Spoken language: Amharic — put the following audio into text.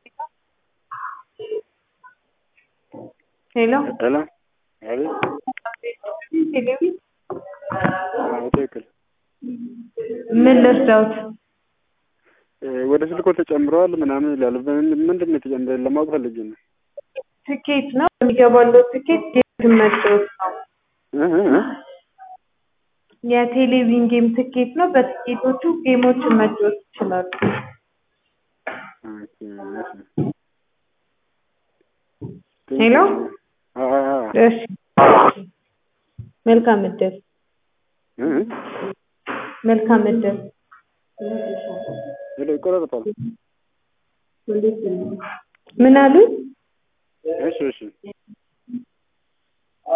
ሄሎ ሄሎ አቤት። አዎ ትክክል። ምን ልርዳዎት? እ ወደ ስልኮ ተጨምረዋል ምናምን ይላል። በምን- ምንድን ነው የተጨመረ ለማወቅ ፈልጌ ነው። ትኬት ነው የሚገባለው ትኬት ጌም መጫወት ነው። እ እ እ የቴሌቪዥን ጌም ትኬት ነው። በትኬቶቹ ጌሞችን መጫወት ይችላሉ። ኦኬ፣ እሺ። ሄሎ አዎ አዎ አዎ። እሺ መልካም እድል እ እ መልካም እድል ሄሎ ይቆራረጣል። ምን አሉኝ? እሺ እሺ